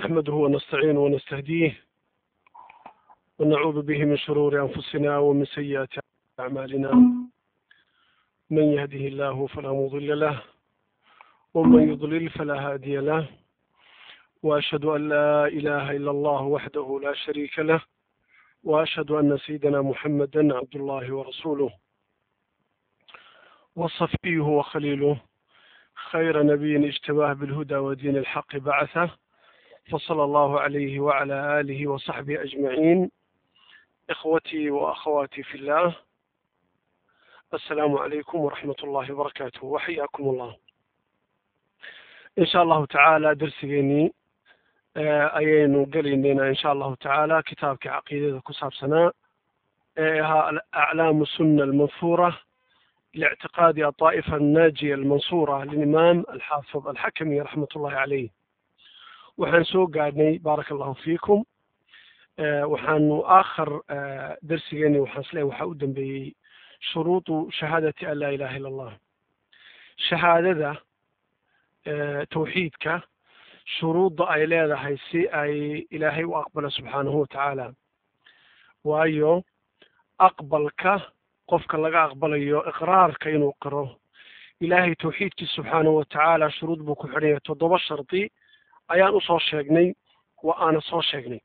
نحمده ونستعينه ونستهديه ونعوذ به من شرور أنفسنا ومن سيئات أعمالنا من يهده الله فلا مضل له ومن يضلل فلا هادي له وأشهد أن لا إله إلا الله وحده لا شريك له وأشهد أن سيدنا محمدا عبد الله ورسوله وصفيه وخليله خير نبي اجتباه بالهدى ودين الحق بعثه فصلى الله عليه وعلى آله وصحبه أجمعين إخوتي وأخواتي في الله السلام عليكم ورحمة الله وبركاته وحياكم الله إن شاء الله تعالى درسيني ayaynu gelaynayna insha allahu tacaala kitaabkii caqiidada ku saabsanaa ee ahaa aclaamu sunna almansuura lictiqaadi aطaa'ifa annaajiya almansuura lilimaam alxaafid alxakami raxmat ullahi caleyh waxaan soo gaadhnay baaraka allahu fiikum waxaanu aakhar darsigeeni waxaan isleeyahay waxaa u dambeeyey shuruudu shahaadati an laa ilaha illa allah shahaadada tawxiidka shuruudda ay leedahay si ay ilaahay u aqbalo subxaanahu watacaala waayo aqbalka qofka laga aqbalayo iqraarka inuu qiro ilaahay tawxiidkiisa subxaanahu watacaala shuruud buu ku xidhan yahay toddoba shardi ayaan usoo sheegnay wa aana soo sheegnay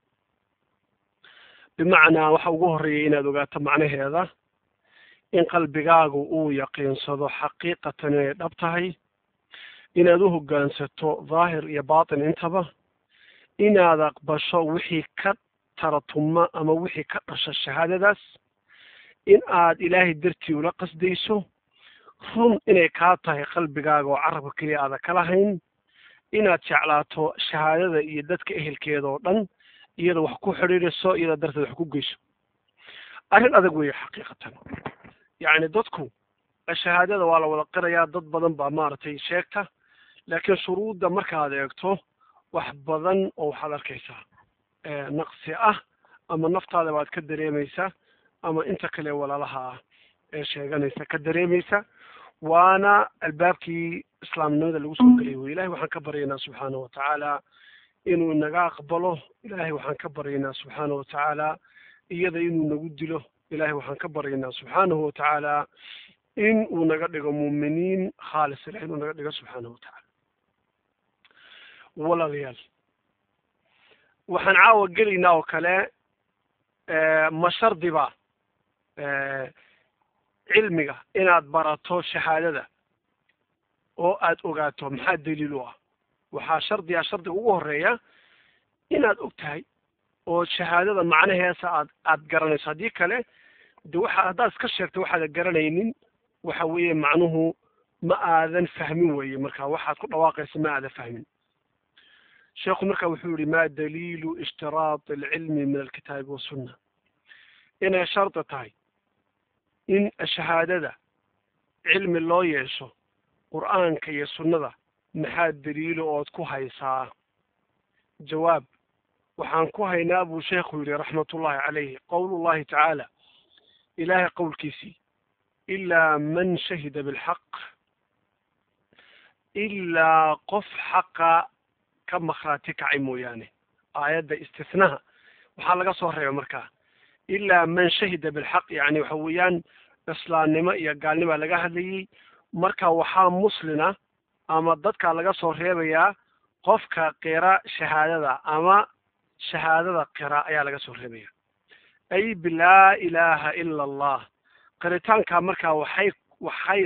bimacnaa waxa ugu horreeyay inaad ogaato macnaheeda in qalbigaagu uu yaqiinsado xaqiiqatan inay dhab tahay inaad u hoggaansato daahir iyo baatin intaba inaad aqbasho wixii ka taratuma ama wixii ka dhasha shahaadadaas in aad ilaahay dartii ula qasdayso run inay kaa tahay qalbigaaga oo carabka keliya aada ka lahayn inaad jeclaato shahaadada iyo dadka ehelkeeda oo dhan iyada wax ku xidhiidhiso iyada darteed wax ku geyso arrin adag weeye xaqiiqatan yacni dadku shahaadada waa la wada qirayaa dad badan baa maaragtay sheegta laakiin shuruudda markaad eegto wax badan oo waxaad arkaysaa naqsi ah ama naftaada baad ka dareemaysaa ama inta kale walaalaha ah ee sheeganaysa ka dareemaysa waana albaabkii islaamnimada lagu soo gelay wey ilahay waxaan ka baryaynaa subxaana watacaala inuu inaga aqbalo ilahay waxaan ka baryaynaa subxaana watacaala iyada inuu nagu dilo ilahay waxaan ka baryaynaa subxaanahu watacaala in uu naga dhigo muuminiin khaalis ilahay inuu naga dhigo subxaanahu watacaala walaalayaal waxaan caawa gelaynaa oo kale ma shardiba cilmiga inaad barato shahaadada oo aad ogaato maxaa daliil u ah waxaa shardiga shardiga ugu horeeya inaad og tahay oo shahaadada macnaheesa aad aad garanayso haddii kale de waxa haddaad iska sheegto waxaadan garanaynin waxa weeye macnuhu ma aadan fahmin weeye marka waxaad ku dhawaaqaysa ma aadan fahmin sheekhu marka wuxuu yihi ma daliilu ishtiraat alcilmi min alkitaabi wasunna inay shardi tahay in shahaadada cilmi loo yeesho qur'aanka iyo sunnada maxaa daliilo ood ku haysaa jawaab waxaan ku haynaa buu sheekhu yihi raxmatullahi calayhi qowlullahi tacaala ilaahay qowlkiisii ilaa man shahida bilxaq ilaa qof xaqa ka makhraati kacay mooyaane aayadda istithnaha waxaa laga soo reebay markaa ilaa man shahida bilxaq yacni waxa weeyaan islaamnimo iyo gaalnimaa laga hadlayey marka waxaa muslina ama dadka laga soo reebayaa qofka qira shahaadada ama shahaadada qira ayaa laga soo reebaya ay bilaa ilaaha ila allah qiritaanka markaa waxay waxay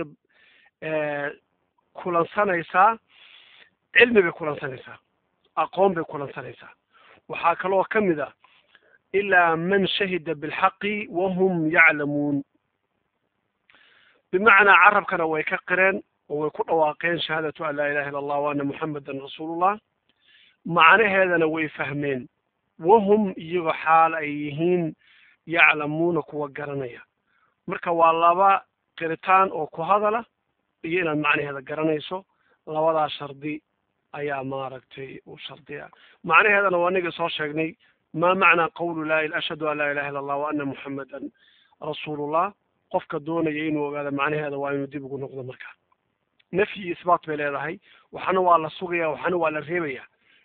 kulansanaysaa cilmi bay kulansanaysaa aqoon bay kulansanaysaa waxaa kaloo ka mid a ilaa man shahida bilxaqi wahum yaclamuun bimacnaa carabkana way ka qireen oo way ku dhawaaqeen shahaadatu an laa ilaha illa allah wa ana muxamedan rasuulullah macnaheedana way fahmeen wahum iyagoo xaal ay yihiin yaclamuuna kuwa garanaya marka waa laba qiritaan oo ku hadala iyo inaad macnaheeda garanayso labadaa shardi ayaa maaragtay u shardiya macnaheedana waa aniga soo sheegnay ma macnaa qawlu laa ashhadu an laa ilaha illa allah wa ana muxamedan rasuulullah qofka doonaya inuu ogaado macnaheeda waa inuu dib ugu noqdo markaa nafyi iyo isbaat bay leedahay waxana waa la sugaya waxana waa la reebaya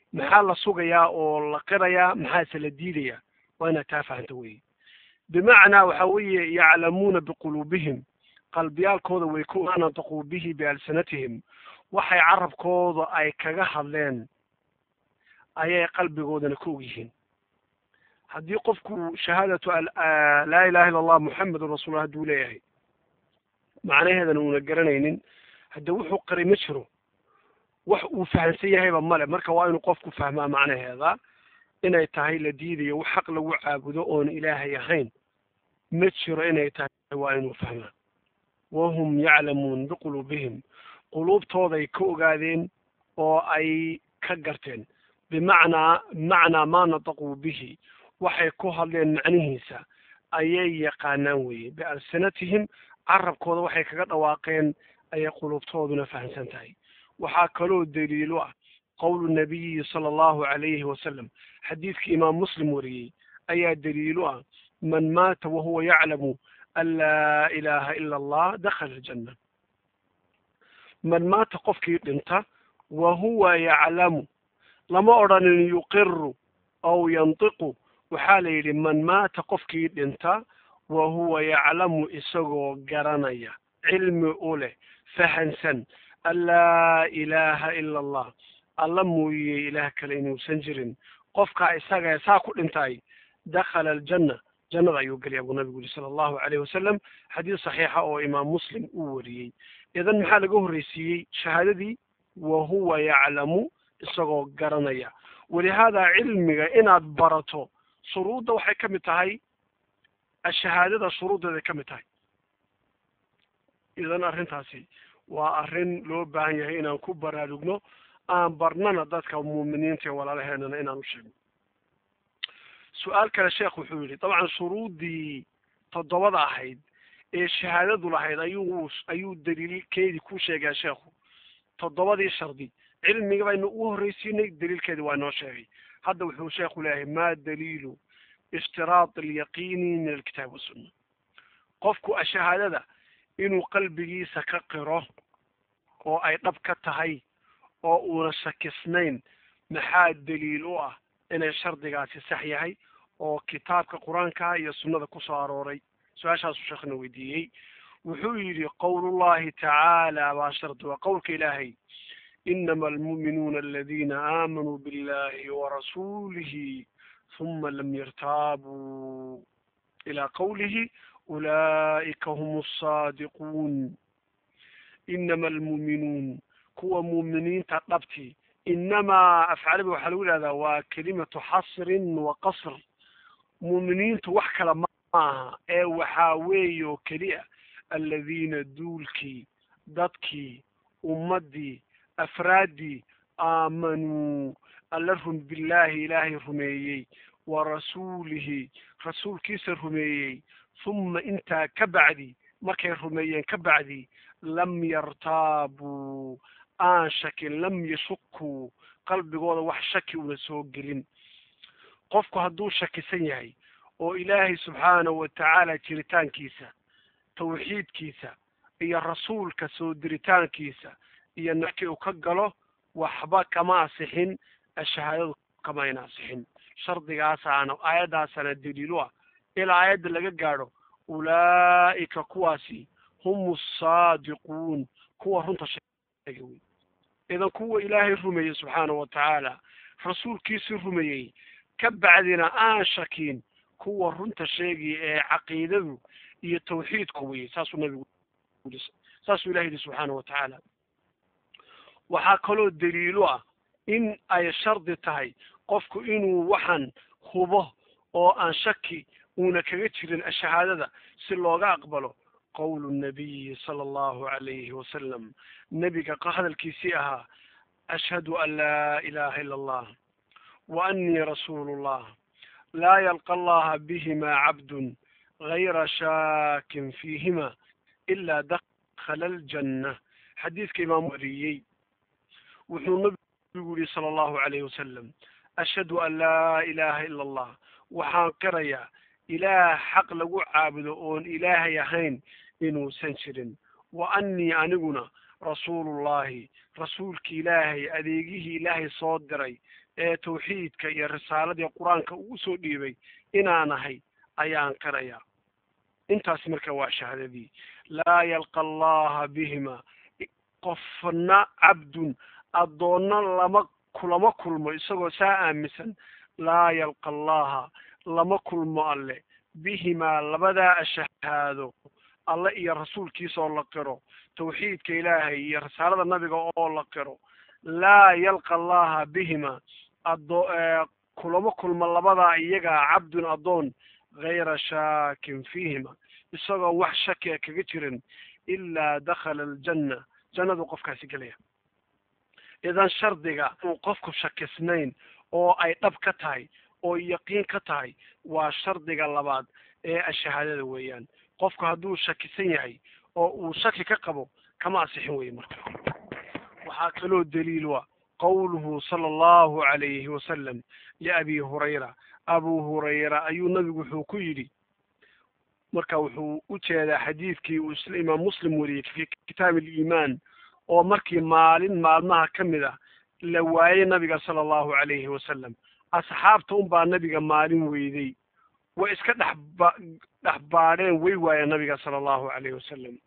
maxaa la sugayaa oo la qirayaa maxaase la diidayaa waa inaad taa fahanta weeye bimacnaa waxa weeye yaclamuuna biquluubihim qalbiyaalkooda way ku maa nataquu bihi bialsanatihim waxay carabkooda ay kaga hadleen ayay qalbigoodana ka og yihiin haddii qofku shahaadatu laa ilaha illa allah muxamedun rasuullah hadduu leeyahay macnaheedana uuna garanaynin hadde wuxuu qaray ma jiro wax uu fahamsan yahayba male marka waa inuu qofku fahmaa macnaheeda inay tahay la diidayo wax xaq lagu caabudo oon ilaahay ahayn ma jiro inay tahay waa inuu fahmaa wahum yaclamuun biquluubihim quluubtooday ka ogaadeen oo ay ka garteen bimacnaa bimacnaa maa nataquu bihi waxay ku hadleen macnihiisa ayay yaqaanaan weeye bialsanatihim carabkooda waxay kaga dhawaaqeen ayay quluubtooduna fahamsan tahay waxaa kaloo daliilo ah qowlu nabiyi sala allahu calayhi wasalam xadiidkii imaam muslim wariyey ayaa daliilo ah man maata wahuwa yaclamu an laa ilaaha ila allah dakhala aljanna man maata qofkii dhinta wa huwa yaclamu lama odhanin yuqiru aw yantiqu waxaa la yidhi man maata qofkii dhinta wa huwa yaclamu isagoo garanaya cilmi u leh fahansan an laa ilaaha ila allah alla mooye ilaah kale inuusan jirin qofkaa isaga saa ku dhintay dakhala aljanna jannada ayuu gelaya buu nabigu yihi sala allahu calayhi wasalam xadiis saxiixa oo imaam muslim uu wariyey idan maxaa laga horreysiiyey shahaadadii wa huwa yaclamu isagoo garanaya walihaadaa cilmiga inaad barato shuruudda waxay ka mid tahay ashahaadada shuruuddeeday ka mid tahay idan arrintaasi waa arrin loo baahan yahay inaan ku baraarugno aan barnana dadka muuminiinta ee walaalaheenana inaan u sheegno su-aal kale sheekh wuxuu yidhi dabcan shuruuddii toddobada ahayd ee shahaadadu lahayd ayuu ayuu daliilkeedii ku sheegaa sheekhu toddobadii shardi cilmiga baynu ugu horreysiinay daliilkeedii waa inoo sheegay hadda wuxuu sheekhu leeyahay ma daliilu ishtiraat alyaqiini min alkitaab wasunna qofku shahaadada inuu qalbigiisa ka qiro oo ay dhab ka tahay oo uuna shakisnayn maxaa daliil u ah inay shardigaasi sax yahay oo kitaabka qur-aanka iyo sunnada ku soo arooray su-aashaasuu sheekhna weydiiyey wuxuu yidhi qowlullahi tacaala baa shardi waa qowlka ilaahay inama almu'minuuna aladiina aamanuu billahi warasuulihi huma lam yartaabuu ilaa qowlihi ulaa'ika hum asaadiquun inama almu'minuun kuwa muuminiinta dhabti inamaa afcaliba waxaa lagu yidhahdaa waa kelimatu xasrin wa qasr muuminiintu wax kale ma aha ee waxaa weeye oo keliya aladiina duulkii dadkii ummaddii afraaddii aamanuu alla rum billaahi ilaahay rumeeyey wa rasuulihi rasuulkiisa rumeeyey huma intaa ka bacdi markay rumeeyeen ka bacdi lam yartaabuu aan shakin lam yashukuu qalbigooda wax shaki una soo gelin qofku hadduu shakisan yahay oo ilaahay subxaanahu wa tacaala jiritaankiisa tawxiidkiisa iyo rasuulka soo diritaankiisa iyo markii uu ka galo waxba kama asixin shahaadadu kama ayna asixin shardigaasaana aayaddaasana daliilu ah ilaa aayadda laga gaadho ulaa'ika kuwaasi hum asaadiquun kuwa runta sheega wey idan kuwa ilaahay rumeeyey subxaanahu wa tacaala rasuulkiisii rumeeyey ka bacdina aan shakin kuwa runta sheegaya ee caqiidadu iyo tawxiidku weye saasuu nabigu saasuu ilahi yihi subxaanahu wa tacaala waxaa kaloo daliilo ah in ay shardi tahay qofku inuu waxaan hubo oo aan shaki uuna kaga jirin shahaadada si looga aqbalo qowlu nabiyi sala allahu calayhi wasalam nebiga hadalkiisii ahaa ashhadu an laa ilaha ila allah wa annii rasuulu llah laa yalqa allaha bihima cabdun gayra shaakin fiihima ila dakhala aljanna xadiidka imaam wariyey wuxuu nabigu yihi sala allahu calayhi wasalam ashhadu an laa ilaha ila allah waxaan qirayaa ilaah xaq lagu caabudo oon ilaahay ahayn inuusan jirin wa annii aniguna rasuulullahi rasuulki ilaahay adeegihii ilaahay soo diray ee tawxiidka iyo risaaladii qur-aanka ugu soo dhiibay inaan ahay ayaan qirayaa intaasi marka waa shahaadadii laa yalqa allaha bihima qofna cabdun addoonna lama kulama kulmo isagoo saa aaminsan laa yalqa allaha lama kulmo alle bihimaa labadaa shahaado alle iyo rasuulkiisa oo la qiro tawxiidka ilaahay iyo risaalada nabiga oo la qiro laa yalqa allaha bihima ado kulama kulmo labadaa iyagaa cabdun addoon gayra shaakin fiihima isagoo wax shakia kaga jirin ilaa dakhala aljanna jannadu qofkaasi gelaya idan shardiga uu qofku shakisnayn oo ay dhab ka tahay oo yaqiin ka tahay waa shardiga labaad ee ashahaadada weeyaan qofku hadduu shakisan yahay oo uu shaki ka qabo kama asixin weye marka waxaa kaloo daliilwa qowluhu sala allahu calayhi wasalam liabi hurayra abu hurayra ayuu nabigu wuxuu ku yidhi marka wuxuu u jeedaa xadiidkii uu isla imaam muslim wariyey fi kitaab aliimaan oo markii maalin maalmaha ka mid ah la waayey nabiga sala allahu calayhi wasalam asxaabta unbaa nabiga maalin weyday way iska dhexba dhex baadheen way waayeen nabiga sala allahu calayhi wasalam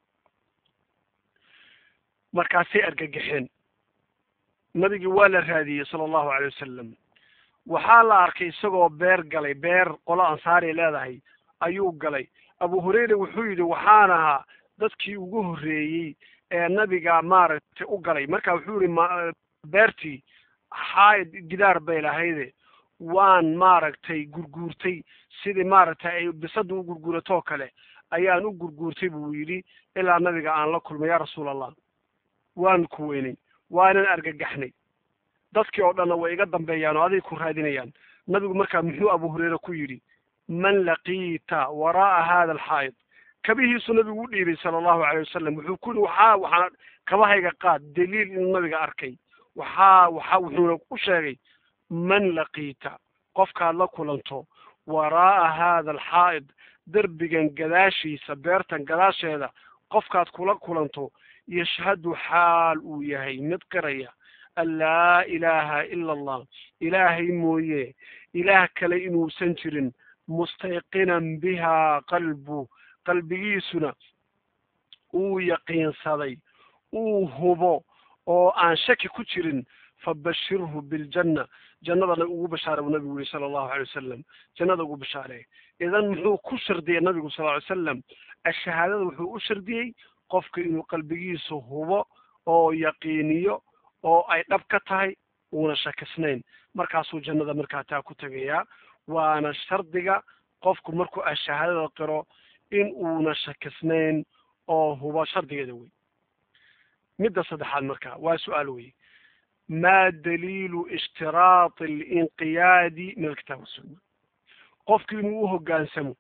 markaasay argagaxeen nabigii waa la raadiyey sala allahu calay wasalam waxaa la arkay isagoo beer galay beer qolo ansaari leedahay ayuu galay abu hurayra wuxuu yidhi waxaan ahaa dadkii ugu horreeyey ee nabiga maaragtay u galay marka wuxuu yihi ma beertii xaayid gidaar bay lahayde waan maaragtay gurguurtay sidii maaragtay ay bisada u gurguuratoo kale ayaan u gurguurtay buu yidhi ilaa nabiga aan la kulmay yaa rasuul allah waan ku weynay waanan argagaxnay dadkii oo dhanna way iga dambeeyaan oo aday ku raadinayaan nabigu markaa muxuu abu hureyre ku yidhi man laqiita waraa'a hada alxaa'id kabihiisu nabigu u dhiibay sala allahu calayh wasalam wuxuu ku yihi waxaa waxaa kabahayga qaad daliil inuu nabiga arkay waxaa waxa wuxuuna u sheegay man laqiita qofkaad la kulanto waraa'a hada alxaa'id derbigan gadaashiisa beertan gadaasheeda qofkaad kula kulanto yashhadu xaal uu yahay mid qiraya an laa ilaaha ila allah ilaahay mooye ilaah kale inuusan jirin mustayqinan bihaa qalbu qalbigiisuna uu yaqiinsaday uu hubo oo aan shaki ku jirin fabashirhu biljanna jannadana ugu bashaare buu nabigu yihi sala allahu alay wasalam jannada ugu bashaaree idan muxuu ku shardiyey nabigu sal ly salam ashahaadada wuxuu u shardiyey qofka inuu qalbigiisa hubo oo yaqiiniyo oo ay dhab ka tahay uuna shakisnayn markaasuu jannada markaa taa ku tegayaa waana shardiga qofku markuu ashahaadada qiro in uuna shakisnayn oo hubo shardigeeda wey midda saddexaad marka waa su-aal wey ma daliilu ishtiraati alinqiyaadi min alkitaab wasunna qofku inuu u hoggaansamo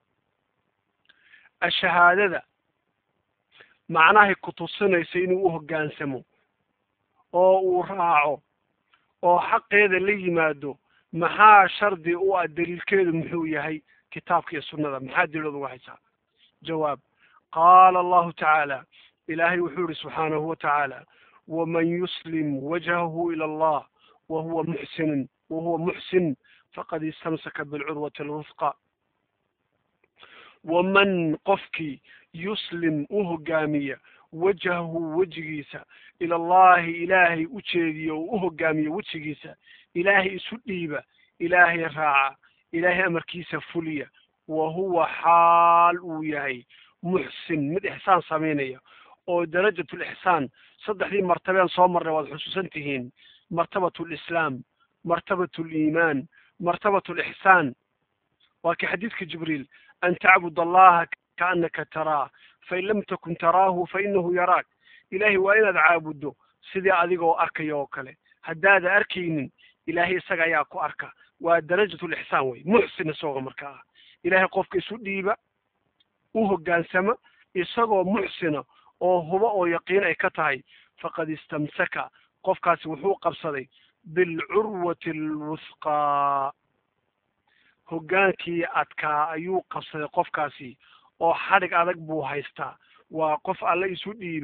ashahaadada macnahay kutusinaysa inuu u hoggaansamo oo uu raaco oo xaqeeda la yimaado maxaa shardi u ah daliilkeedu muxuu yahay kitaabka iyo sunnada maxaa daliilooda uga haysaa jawaab qaala allahu tacaala ilaahay wuxuu yihi subxaanahu wa tacaala waman yuslim wajhahu ila allah wahuwa muxsinun wahuwa muxsin faqad istamsaka bilcurwati alwufqa waman qofkii yuslim u hogaamiya wajhahu wejigiisa ila allahi ilaahay u jeediyo oo u hogaamiya wejigiisa ilaahay isu dhiiba ilaahay raaca ilaahay amarkiisa fuliya wa huwa xaal uu yahay muxsin mid ixsaan samaynaya oo darajatu lixsaan saddexdii martabeen soo marnay waad xusuusan tihiin martabatu lislaam martabatu liimaan martabatu lixsaan waa kii xadiidka jibriil an tacbud allaha kaanaka taraa fain lam takun taraahu fainahu yaraak ilaahay waa inaad caabuddo sidii adigoo arkaya oo kale haddaada arkaynin ilaahay isaga ayaa ku arka waa darajatu lixsaan wey muxsin isagoo marka ah ilaahay qofka isu dhiiba u hoggaansama isagoo muxsina oo hubo oo yaqiin ay ka tahay faqad istamsaka qofkaasi wuxuu qabsaday bilcurwati alwusqaa hoggaankii adkaa ayuu qabsaday qofkaasi oo xadhig adag buu haystaa waa qof alle isu dhiibay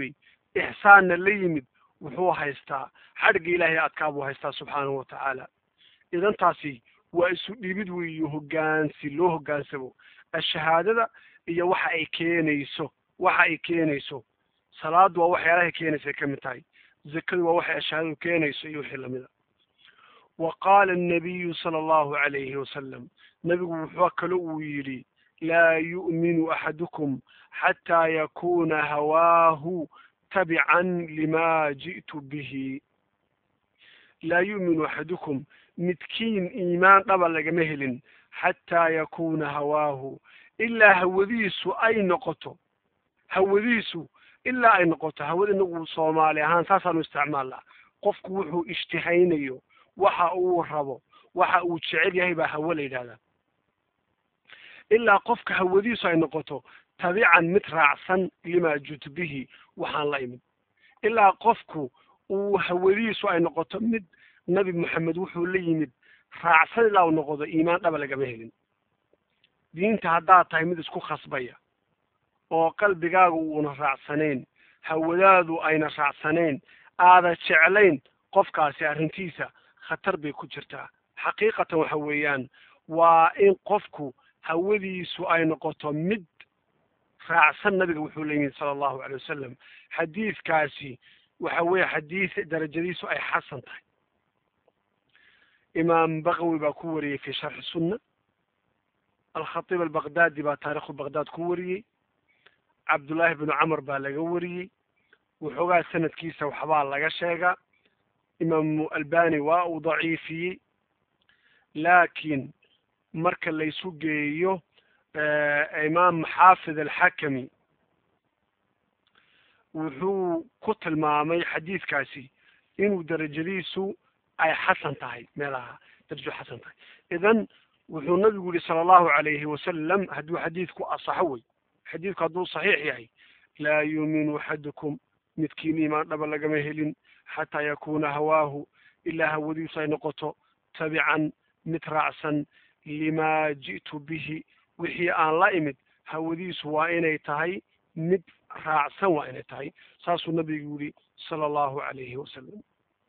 ixsaanna la yimid wuxuu haystaa xadhigga ilaahay adkaa buu haystaa subxaanahu watacaala idan taasi waa isu dhibid weeyo hoggaansi loo hoggaansamo ashahaadada iyo waxa ay keenayso waxa ay keenayso salaadu waa waxyaalahay keenaysa ka mid tahay zakadu waa waxay ashahaadadu keenayso iyo wixii lamida wa qaala annabiyu sala allahu calayhi wasalam nabigu wuxuu kale uu yidhi laa yu'minu axadukum xataa yakuna hawaahu tabican lima ji'tu bihi laa yu'minu axadukum midkiin iimaan dhaba lagama helin xataa yakuna hawaahu ilaa hawadiisu ay noqoto hawadiisu ilaa ay noqoto hawada inagu soomaali ahaan saasaanu isticmaalnaa qofku wuxuu ishtihaynayo waxa uu rabo waxa uu jecel yahay baa hawo la yidhahdaa ilaa qofka hawadiisu ay noqoto tabican mid raacsan limaa jutu bihi waxaan la imid ilaa qofku uu hawadiisu ay noqoto mid nabi moxamed wuxuu la yimid raacsan ilaa uu noqdo iimaan dhaba lagama helin diinta haddaad tahay mid isku khasbaya oo qalbigaaga uuna raacsanayn hawadaadu ayna raacsanayn aada jeclayn qofkaasi arrintiisa khatar bay ku jirtaa xaqiiqatan waxa weeyaan waa in qofku hawadiisu ay noqoto mid raacsan nabiga wuxuu la yimid sala allahu calay wasalam xadiidkaasi waxa weeye xadiid darajadiisu ay xasan tahay imaam baqawi baa ku wariyey fi sharxi sunna alkhatiib albaqdaadi baa taarikhu baqdaad ku wariyey cabdullaahi bnu camar baa laga wariyey waxoogaa sanadkiisa waxbaa laga sheegaa imaamu albani waa uu daciifiyey laakiin marka laysu geeyo imaam xaafid alxakami wuxuu ku tilmaamay xadiidkaasi inuu darajadiisu ay xasan tahay meelaha darajo xasan tahay idan wuxuu nabigu yihi sala allahu calayhi wasalam hadduu xadiidku asaxo wey xadiidku hadduu saxiix yahay laa yuuminu axadukum midkiin iimaan dhaba lagama helin xataa yakuna hawaahu ilaa hawadiisu ay noqoto tabican mid raacsan limaa ji'tu bihi wixii aan la imid hawadiisu waa inay tahay mid raacsan waa inay tahay saasuu nabigu yihi sala allahu calayhi wasalam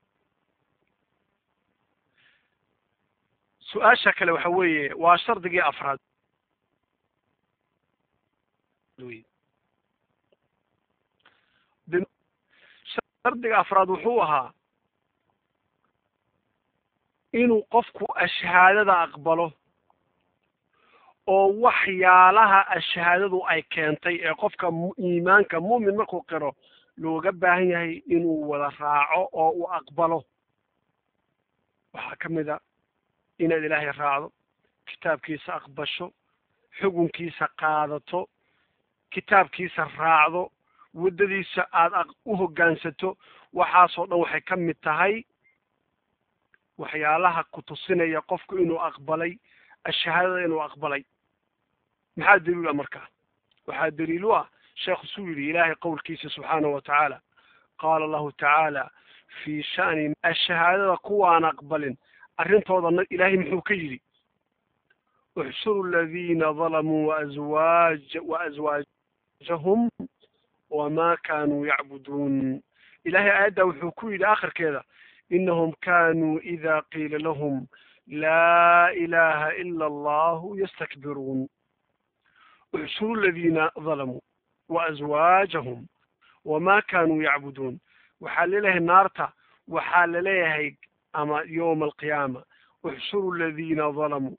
su-aasha kale waxa weeye waa shardigii afraad shardiga afraad wuxuu ahaa inuu qofku ashahaadada aqbalo oo waxyaalaha ashahaadadu ay keentay ee qofka iimaanka mu'min markuu qiro looga baahan yahay inuu wada raaco oo uu aqbalo waxaa ka mid a inaad ilaahay raacdo kitaabkiisa aqbasho xukunkiisa qaadato kitaabkiisa raacdo waddadiisa aada u hoggaansato waxaasoo dhan waxay ka mid tahay waxyaalaha ku tusinaya qofku inuu aqbalay ashahaadada inuu aqbalay maxaa daliil ah markaa waxaa daliil u ah sheekhu suu yidhi ilaahay qowlkiisa subxaanahu wa tacaala qaala allahu tacaala fii sha'ni ashahaadada kuwaan aqbalin arrintooda ilaahay muxuu ka yidhi uxshuru aladiina dalamuu waazwaaj waaswaajahum wamaa kaanuu yacbuduun ilaahay aayaddaa wuxuu ku yidhi akhirkeeda inahum kaanuu ida qiila lahum laa ilaha ila allahu yastakbiruun uxshuru aladiina dalamuu waaswaajahum wamaa kaanuu yacbuduun waxaa laleeyahay naarta waxaa laleeyahay ama yowma alqiyaama uxshuru aladiina dalamuu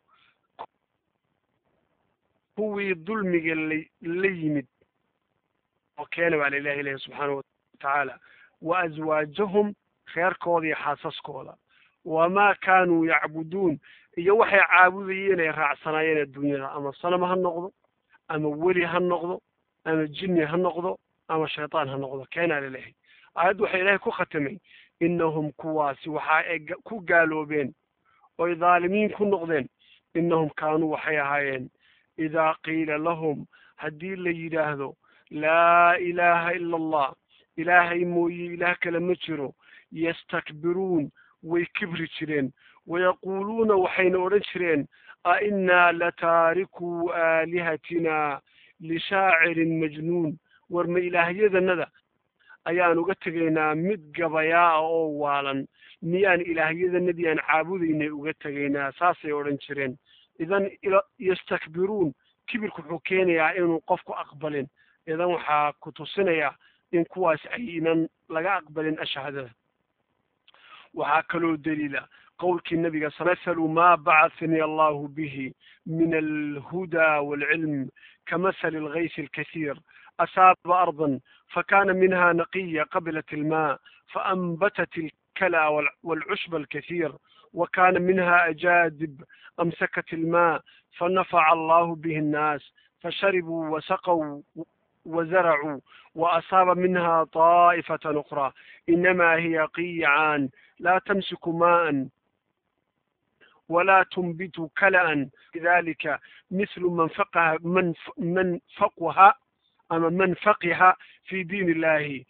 kuwii dulmiga la la yimid oo keena baa lailahi ilahi subxaanahu watacaala wa aswaajahum reerkooda iyo xaasaskooda wamaa kaanuu yacbuduun iyo waxay caabudayeen ay raacsanaayeen adduunyada ama sanam ha noqdo ama weli ha noqdo ama jinni ha noqdo ama shaytaan ha noqdo keenaa laleehay aayaddu waxay ilaahay ku khatamay inahum kuwaasi waxa ay ku gaaloobeen oy dhaalimiin ku noqdeen inahum kaanuu waxay ahaayeen idaa qiila lahum haddii la yidhaahdo laa ilaaha ila allah ilaahay mooye ilaah kale ma jiro yastakbiruun way kibri jireen wayaquuluuna waxayna odhan jireen a innaa lataarikuu aalihatina lishaacirin majnuun war ma ilaahyadanada ayaan uga tegaynaa mid gabayaa ah oo waalan miyaan ilaahyadanadii aan caabudaynay uga tegaynaa saasay odhan jireen idan yastakbiruun kibirku wuxuu keenayaa inuu qofku aqbalin idan waxaa ku tusinayaa in kuwaas aynan laga aqbalin ashahaadada waxaa kaloo daliila qowlkii nabiga mahalu ma bacahani allahu bihi min alhuda waalcilm kamasali algaysi alkasiir asaaba ardan fakana minha naqiya qabilat alma faanbatat الكلى والعشب الكثير وكان منها أجادب أمسكت الماء فنفع الله به الناس فشربوا وسقوا وزرعوا وأصاب منها طائفة أخرى إنما هي قيعان لا تمسك ماء ولا تنبت كلأ لذلك مثل من فقه من من فقه أما من فقه في دين الله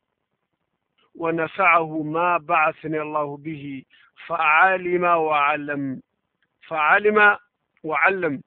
ونفعه ما بعثني الله به فعلم وعلم فعلم وعلم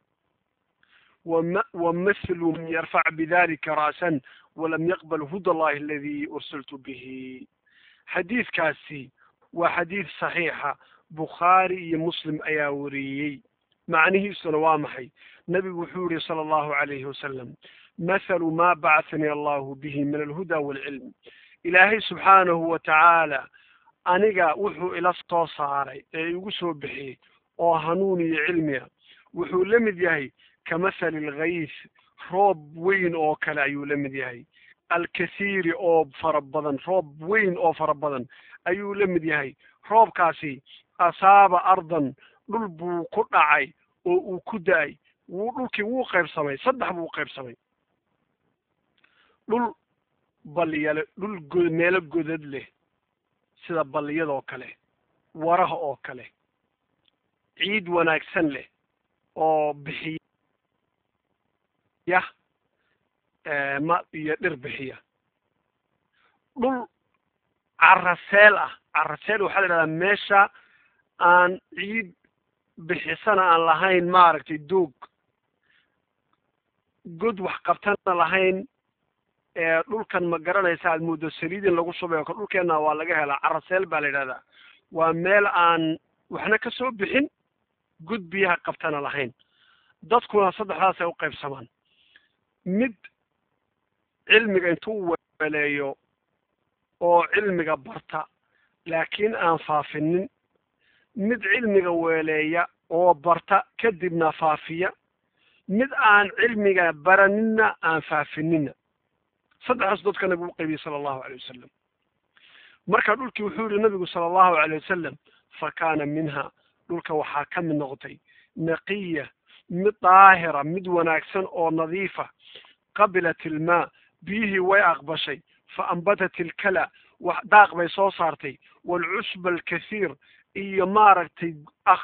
ومثل من يرفع بذلك رأسا ولم يقبل هدى الله الذي أرسلت به حديث كاسي وحديث صحيحة بخاري مسلم أياوريي معنيه سنوامحي نبي وحوري صلى الله عليه وسلم مثل ما بعثني الله به من الهدى والعلم ilaahay subxaanahu wa tacaala aniga wuxuu ila soo saaray ee igu soo bixiyey oo hanuun iyo cilmiga wuxuu la mid yahay kamathali alghays roob weyn oo kale ayuu la mid yahay alkasiiri oo fara badan roob weyn oo fara badan ayuu la mid yahay roobkaasi asaaba ardan dhul buu ku dhacay oo uu ku da-ay wuu dhulkii wuu qaybsamay saddex buu qaybsamay dhul balliyale dhul go meelo godad leh sida balliyadoo kale waraha oo kale ciid wanaagsan leh oo bixiya ma iyo dhir bixiya dhul caraseel ah caraseel waxaa la idhahdaa meesha aan ciid bixisana aan lahayn maaragtay doog god wax qabtana lahayn dhulkan ma garanaysa aad mooddo saliidin lagu shubayo ka dhulkeenna waa laga helaa caraseel baa la yidhahdaa waa meel aan waxna ka soo bixin god biyaha qabtana lahayn dadkuna saddexdaasay u qaybsamaan mid cilmiga intuu weleeyo oo cilmiga barta laakiin aan faafinin mid cilmiga weeleeya oo barta kadibna faafiya mid aan cilmiga baraninna aan faafinina saddexdaas dadka nabigu u qaybiyey sala allahu alay wasalam marka dhulkii wuxuu yihi nabigu sala allahu alay wasalam fa kaana minha dhulka waxaa ka mid noqotay naqiya mid daahira mid wanaagsan oo nadiifa qabilat ilmaa biyihii way aqbashay fa ambatat ilkala wax daaq bay soo saartay waalcusba alkathiir iyo maaragtay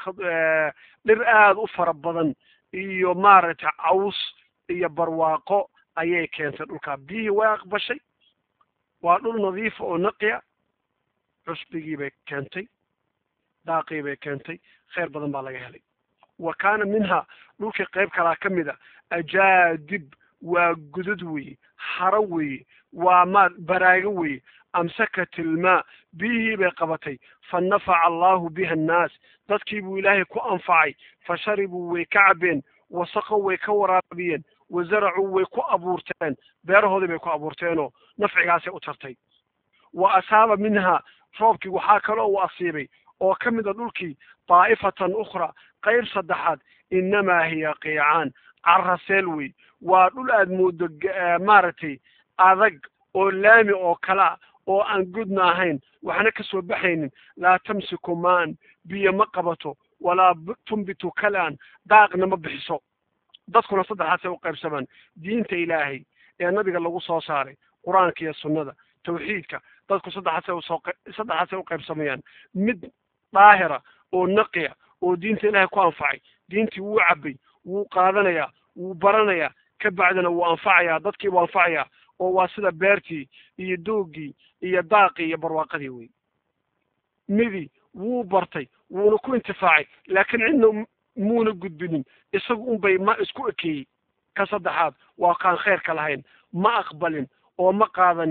dhir aada u fara badan iyo maaragtay caws iyo barwaaqo ayay keentay dhulkaa biyihii way aqbashay waa dhul nadiifa oo naqiya cusbigii bay keentay daaqii bay keentay khayr badan baa laga helay wa kaana minha dhulkii qayb kalaa ka mid a ajaadib waa gudad weeye haro weeye waa ma baraago weeye amsakat ilmaa biyihii bay qabatay fa nafaca allahu biha annaas dadkii buu ilaahay ku anfacay fa sharibuu way ka cabeen wasaqow way ka waraabiyeen wazaracuu way ku abuurteen beerahoodii bay ku abuurteenoo nafcigaasay u tartay wa asaaba minha roobkii waxaa kaloo uu asiibay oo ka mid a dhulkii daa'ifatan ukhra qayb saddexaad innamaa hiya qiicaan caraseel wey waa dhul aad mooddo maaragtay adag oo laami oo kalea oo aan gudna ahayn waxna ka soo baxaynin laa tamsiku maan biyo ma qabato walaa tumbitu kalaan daaqna ma bixiso dadkuna saddexaasay u qaybsamaan diinta ilaahay ee nabiga lagu soo saaray qur-aanka iyo sunnada tawxiidka dadku saddexaasay usoo saddexaasay u qaybsamayaan mid daahira oo naqiya oo diinta ilaahay ku anfacay diintii wuu cabay wuu qaadanayaa wuu baranayaa ka bacdina wuu anfacayaa dadkii buu anfacayaa oo waa sida beertii iyo doogii iyo daaqii iyo barwaaqadii wey midi wuu bartay wuuna ku intifaacay laakiin cidna muuna gudbinin isagu unbay ma isku ekeeyey ka saddexaad waa kaan khayrka lahayn ma aqbalin oo ma qaadanin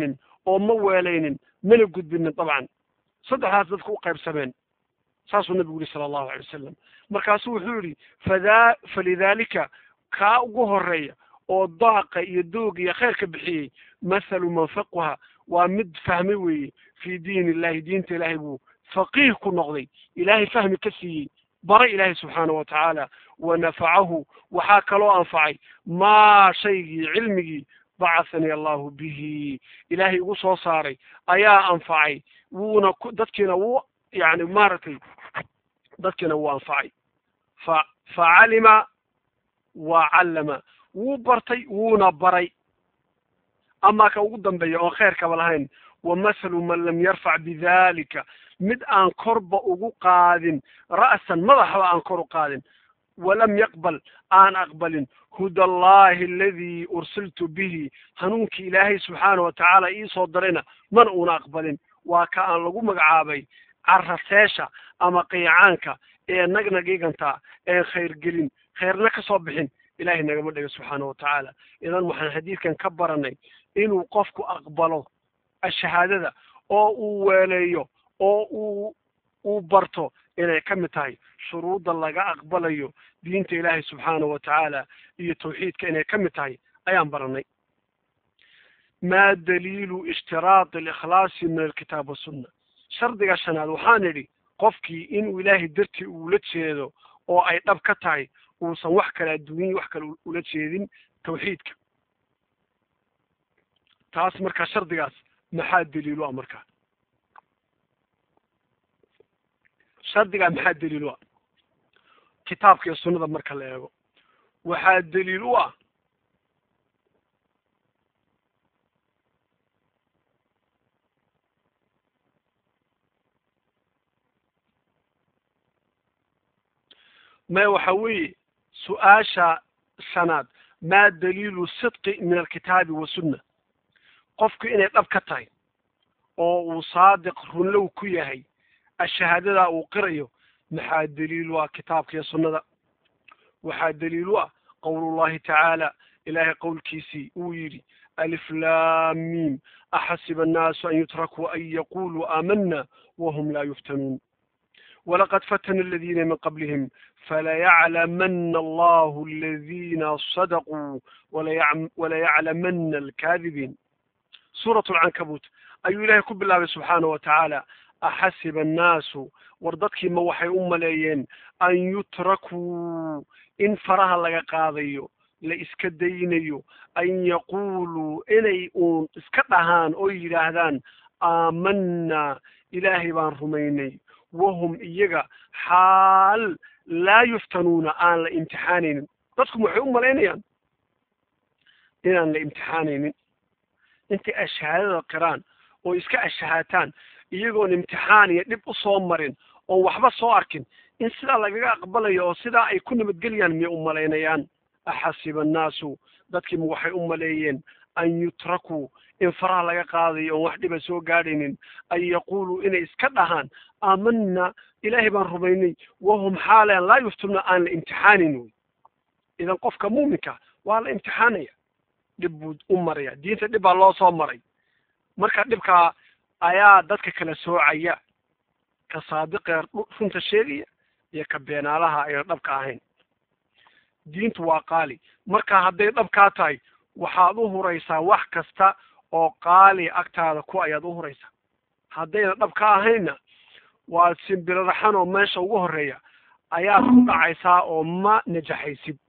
oo ma weelaynin mana gudbinin dabcan saddexdaas dadku u qaybsameen saasuu nabigu yihi sala allahu alay wasalam markaasuu wuxuu yidhi fadaa falidaalika kaa ugu horeeya oo daaqa iyo doog iyo khayrka bixiyey mathalu man faquha waa mid fahmay weeye fii diin illahi diinta ilaahay buu faqiih ku noqday ilaahay fahmi ka siiyey baray ilaahay subxaana wa tacaala wa nafacahu waxaa kaloo anfacay maa shaygii cilmigii bacahanii allahu bihi ilaahay igu soo saaray ayaa anfacay wuuna ku dadkiina wuu yani maaragtay dadkiina wuu anfacay fa facalima wa callama wuu bartay wuuna baray amaa ka ugu dambeeya oon khayrkaba lahayn wa mathalu man lam yarfac bidalika mid aan korba ugu qaadin ra'san madaxba aan kor u qaadin walam yaqbal aan aqbalin huda allahi aladii ursiltu bihi hanuunkii ilaahay subxaana wa tacaala iisoo dirayna mana uuna aqbalin waa ka aan lagu magacaabay caraseesha ama qiicaanka ee nagnagiganta ee khayrgelin khayrna ka soo bixin ilahay nagama dhega subxaana wa tacaala idan waxaan xadiidkan ka baranay inuu qofku aqbalo ashahaadada oo uu weeleeyo oo uu uu barto inay ka mid tahay shuruudda laga aqbalayo diinta ilaahay subxaana wa tacaala iyo tawxiidka inay ka mid tahay ayaan baranay ma daliilu ishtiraadi alikhlaasi min alkitaab wasunna shardiga shanaad waxaan idhi qofkii inuu ilaahay dartii uula jeedo oo ay dhab ka tahay uusan wax kale adduunyai wax kale ula jeedin tawxiidka taas markaa shardigaas maxaa daliilu ah markaa shardigaa maxaa daliil u ah kitaabka iyo sunnada marka la eego waxaa daliil u ah maya waxa weeye su-aasha shanaad maa daliilu sidqi min alkitaabi wasunna qofku inay dhab ka tahay oo uu saadiq runlow ku yahay ashahaadadaa uu qirayo maxaa daliil u ah kitaabka iyo sunnada waxaa daliil u ah qowlullahi tacaala ilaahay qowlkiisii uu yidhi alif lam mim axasiba annaasu an yutrakuu an yaquluu aamana wahum laa yuftanuun walaqad fatana aladiina min qablihim falayaclamana allahu aladina sadaquu walayaclamana alkaadibiin suurat lcankabuut ayuu ilaahay ku bilaabay subxaana wa tacaala axasiba annaasu war dadkiima waxay u maleeyeen an yutrakuu in faraha laga qaadayo la iska daynayo an yaquuluu inay uun iska dhahaan oo yidhaahdaan aamanaa ilaahay baan rumaynay wahum iyaga xaal laa yuftanuuna aan la imtixaanaynin dadku waxay u malaynayaan inaan la imtixaanaynin intay ashahaadada qiraan oo iska ashahaataan iyagoon imtixaan iyo dhib u soo marin oon waxba soo arkin in sidaa lagaga aqbalayo oo sidaa ay ku nabadgelayaan miyay u malaynayaan axasiba annaasu dadkiima waxay u maleeyeen an yutrakuu in faraha laga qaadayo oon wax dhiba soo gaadhaynin an yaquuluu inay iska dhahaan aamanna ilaahay baan rumaynay wahum xaalan laa yuftuna aan la imtixaanin wey idan qofka muuminka waa la imtixaanaya dhib buu u maraya diinta dhib baa loo soo maray marka dhibkaa ayaa dadka kala soocaya ka saadiqee runta sheegaya iyo ka beenaalaha ayna dhabka ahayn diintu waa qaali marka hadday dhabkaa tahay waxaad u huraysaa wax kasta oo qaali agtaada ku ayaad u huraysaa haddayna dhab ka ahaynna waad simbiriraxan oo meesha ugu horeeya ayaad ku dhacaysaa oo ma najaxaysid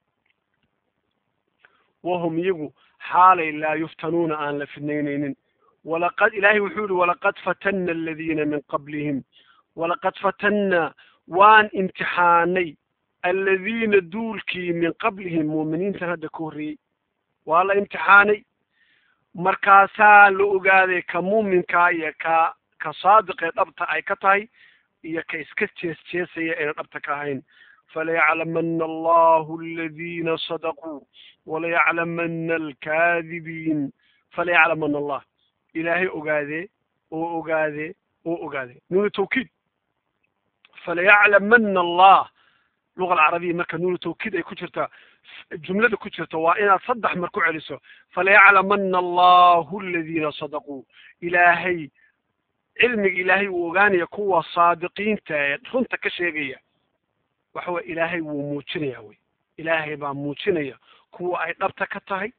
wahum iyagu xaalay laa yuftanuuna aan la fidnaynaynin walaqad ilaahay wuxuu yihi walaqad fatanna aladiina min qablihim walaqad fatanna waan imtixaanay aladiina duulkii min qablihim muuminiintan hadda ka horreeyey waa la imtixaanay markaasaa la ogaaday ka muuminkaa iyo ka ka saadiqee dhabta ay ka tahay iyo ka iska jees jeesaya ayna dhabta ka ahayn falayaclamana allahu aladiina sadaquu walayaclamana alkaadibiin falayaclamana allah ilaahay ogaadee oo ogaadee oo ogaadee nuuna tawkiid falayaclamana allah luga alcarabiya marka nuunu tawkiid ay ku jirta jumlada ku jirto waa inaad saddex mar ku celiso falayaclamana allahu aladiina sadaquu ilaahay cilmiga ilaahay uu ogaanaya kuwa saadiqiinta ee runta ka sheegaya waxa weye ilaahay wuu muujinaya wey ilaahay baa muujinaya kuwa ay dhabta ka tahay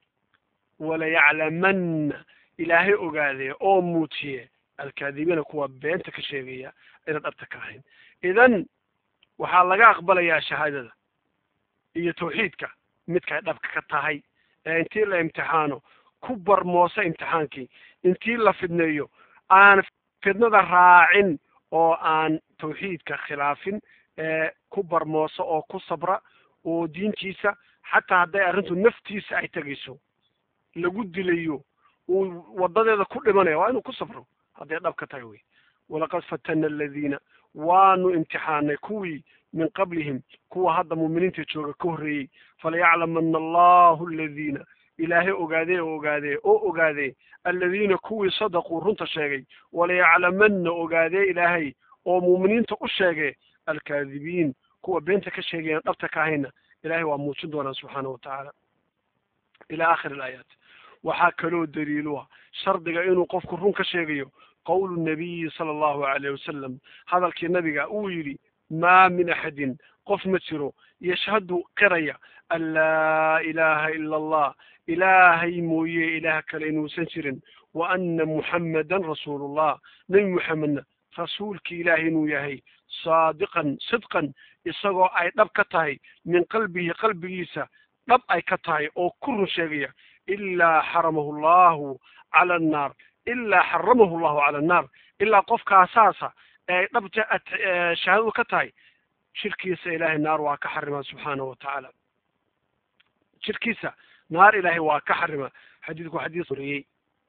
walayaclamanna ilaahay ogaadee oo muujiye alkaadibiina kuwa beenta ka sheegaya inaan dhabta ka ahayn idan waxaa laga aqbalayaa shahaadada iyo tawxiidka midkay dhabka ka tahay ee intii la imtixaano ku barmoosa imtixaankii intii la fidneeyo aan fidnada raacin oo aan tawxiidka khilaafin ee ku barmoosa oo ku sabra oo diintiisa xataa hadday arrintu naftiisa ay tegayso lagu dilayo uu wadadeeda ku dhimanaya waa inuu ku sabro hadday dhab ka tahay wey walaqad fatana aladiina waanu imtixaanay kuwii min qablihim kuwa hadda muuminiinta jooga ka horreeyey falayaclamana allahu aladiina ilaahay ogaadee oo ogaadee oo ogaadee aladiina kuwii sadaquu runta sheegay walayaclamanna ogaadee ilaahay oo muuminiinta u sheegee alkaadibiin kuwa beenta ka sheegayaan dhabta ka ahayna ilahay waa muujin doonaa subxaanahu watacaala ila aakhiri alaayaat waxaa kaloo daliilu ah shardiga inuu qofku run ka sheegayo qowlu nabiyi sala allahu alayh wasalam hadalkii nabiga uu yidhi maa min axadin qof ma jiro yashhadu qiraya an laa ilaaha ila allah ilaahay mooye ilaah kale inuusan jirin wa ana muxammadan rasuulullah nebi muxamedna rasuulki ilaahay inuu yahay saadiqan sidqan isagoo ay dhab ka tahay min qalbihi qalbigiisa dhab ay ka tahay oo ku run sheegaya ilaa xaramahu allahu cala annaar ilaa xaramahu llahu cala annaar ilaa qofkaasaasa ee dhabta shahaadadu ka tahay jirkiisa ilaahay naar waa ka xarima subxaanahu watacaala jirkiisa naar ilaahay waa ka xarima xadiidku xadiis wariyey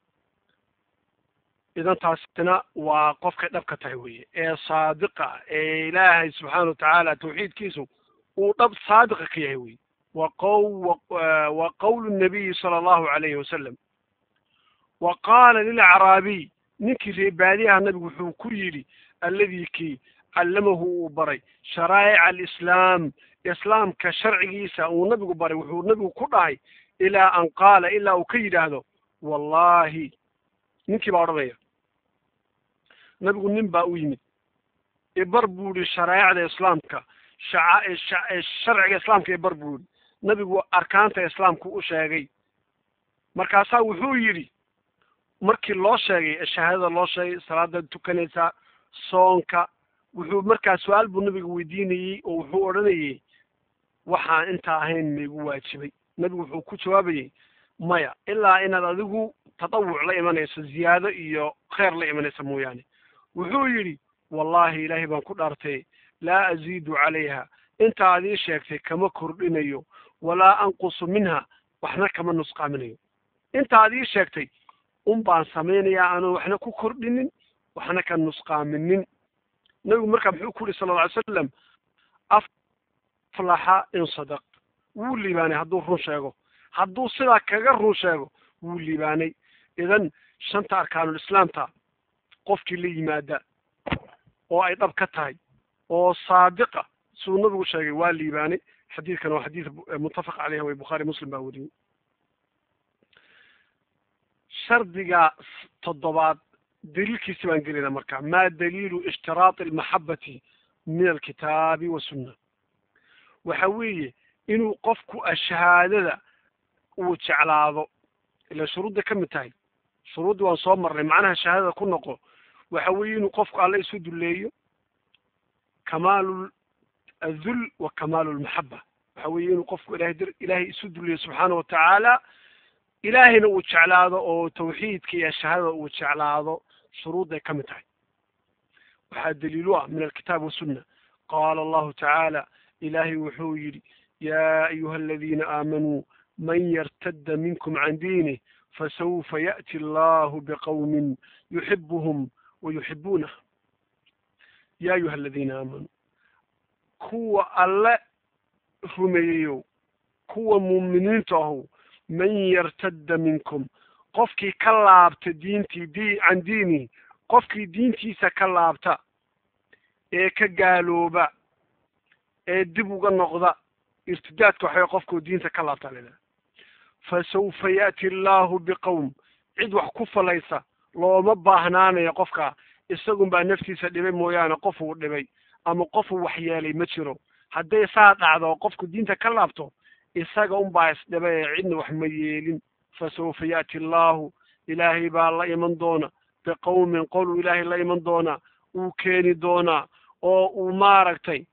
idan taasina waa qofkay dhab ka tahay weye ee saadiqa ee ilaahay subxaana watacaala tawxiidkiisu uu dhab saadiqa ka yahay weye wa qow wa qowlu nabiyi sala allahu alayhi wasalam wa qaala lilacraabiy ninkii reebaadiyaha nabigu wuxuu ku yidhi alladii kii callamahu uu baray sharaa'ica alislaam islaamka sharcigiisa uu nabigu baray wuxuu nabigu ku dhahay ilaa an qaala ilaa uu ka yidhaahdo wallahi ninkii baa odhanaya nabigu nin baa u yimid ibar buu yihi sharaa'icda islaamka sharciga islaamka ibar buu yihi nabigu arkaanta islaamku u sheegay markaasaa wuxuu yidhi markii loo sheegay shahaadada loo sheegay salaada tukanaysaa soonka wuxuu markaa su-aal buu nabiga weydiinayey oo wuxuu odhanayey waxaan intaa ahayn maigu waajibay nabigu wuxuu ku jawaabayey maya ilaa inaad adigu tadawuc la imanayso ziyaado iyo kheyr la imanaysa mooyaane wuxuu yidhi wallahi ilaahay baan ku dhaartay laa aziidu calayha inta ad ii sheegtay kama kordhinayo walaa anqusu minha waxna kama nusqaaminayo inta ad ii sheegtay un baan samaynayaa aanan waxna ku kordhinin waxna ka nusqaaminin nabigu markaa muxuu ku yihi sala alla alay slam aflaxa in sadaq wuu liibaanay hadduu run sheego hadduu sidaa kaga run sheego wuu liibaanay idan shanta arkaanul islaamta qofkii la yimaada oo ay dhab ka tahay oo saadiqa siduu nabigu sheegay waa liibaanay xadiidkan waa xadiid muttafaq caleyh way bukhaari muslim baa weriyey shardiga toddobaad daliilkiisi baan gelayna marka ma daliilu ishtiraati almaxabati min alkitaabi wasunna waxa weeye inuu qofku shahaadada uu jeclaado ila shuruudda ka mid tahay shuruuddii waan soo marnay macnaha shahaadada ku noqo waxa weeye inuu qofku alle isu dulleeyo kamaalu adul wa kamaalu lmaxaba waxa weeye inuu qofku ilahay dir ilaahay isu dulleeyo subxaana watacaala ilaahayna uu jeclaado oo tawxiidka iyo shahaadada uu jeclaado shuruudday ka mid tahay waxaa daliilu ah min alkitaab wasunna qaala allahu tacaala ilaahay wuxuu yidhi yaa ayuha aladiina aamanuu man yartadda minkum can diinih fasawfa ya'ti allahu biqawmin yuxibuhum wa yuxibuunah ya ayuha aladiina aamanuu kuwa alle rumeeyeyow kuwa muuminiinta ahow man yartadda minkum qofkii ka laabta diintii di can diinihi qofkii diintiisa ka laabta ee ka gaalooba ee dib uga noqda irtidaadka waxaway qofkuu diinta ka laabtanina fa sawfa ya'ti allaahu biqowm cid wax ku falaysa looma baahnaanayo qofka isagun baa naftiisa dhibay mooyaane qof uu dhibay ama qof uu waxyeelay ma jiro hadday saa dhacdo qofku diinta ka laabto isaga unbaa isdhibay ee cidna wax ma yeelin fa sawfa ya'ti allaahu ilaahay baa la iman doona biqowmin qoluu ilaahay la iman doonaa uu keeni doonaa oo uu maaragtay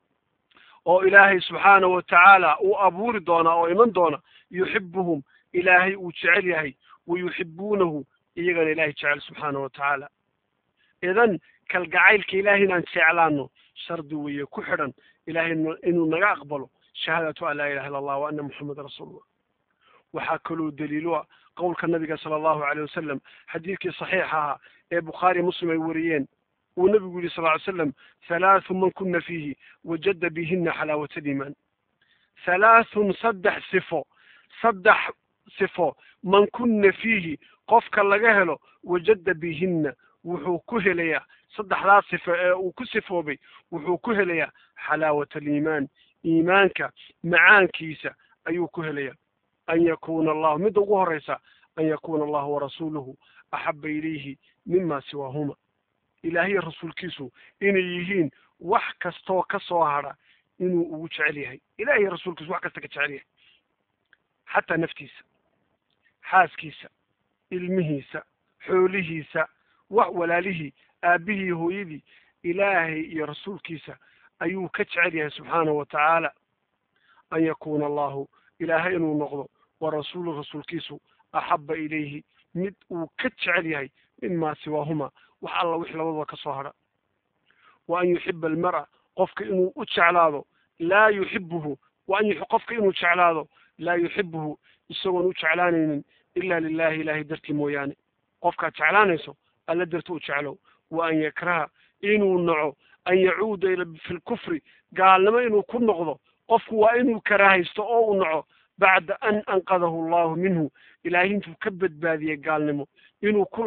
oo ilaahay subxaana wa tacaala uu abuuri doonaa oo iman doona yuxibuhum ilaahay uu jecel yahay wa yuxibuunahu iyagana ilaahay jecel subxaana wa tacaala idan kalgacaylka ilaahay inaan jeclaano shardi weeye ku xidhan ilaahay inuu naga aqbalo shahaadatu an laa ilaha illa allah wa ana muxameda rasuulullah waxaa kaloo daliilo ah qowlka nabiga sala allahu aleyh wasalam xadiidkii saxiixa ahaa ee bukhaari muslim ay wariyeen uu nabigu yihi sal ly slam halaathu man kuna fiihi wajada bihina xalaawat aliimaan halaathun saddex sifo saddex sifo man kuna fiihi qofka laga helo wajada bihina wuxuu ku helayaa saddexdaas sifo ee uu ku sifoobay wuxuu ku helayaa xalaawat aliimaan iimaanka macaankiisa ayuu ku helayaa an yakuna allahu midda ugu horeysa an yakuna allahu warasuuluhu axaba ilayhi mima siwaahuma ilaahiya rasuulkiisu inay yihiin wax kastoo ka soo hadha inuu ugu jecel yahay ilahiya rasuulkiisu wax kasta ka jecel yahay xataa naftiisa xaaskiisa ilmihiisa xoolihiisa wax walaalihii aabihii hooyadii ilaahay iyo rasuulkiisa ayuu ka jecel yahay subxaanahu wa tacaala an yakuna allahu ilaahay inuu noqdo wa rasuulu rasuulkiisu axaba ilayhi mid uu ka jecel yahay mima siwaahuma wax alla wix labadaba ka soo hadha wa an yuxiba almar'a qofka inuu u jeclaado laa yuxibuhu wa an qofka inuu jeclaado laa yuxibuhu isagoon u jeclaanaynin ila lilahi ilahay dartii mooyaane qofkaad jeclaanayso alla darti u jeclow wa an yakraha inuu naco an yacuuda ila fi lkufri gaalnimo inuu ku noqdo qofku waa inuu karaahaysto oo uu naco bacda an anqadahu allahu minhu ilaahay intuu ka badbaadiyey gaalnimo inuu ku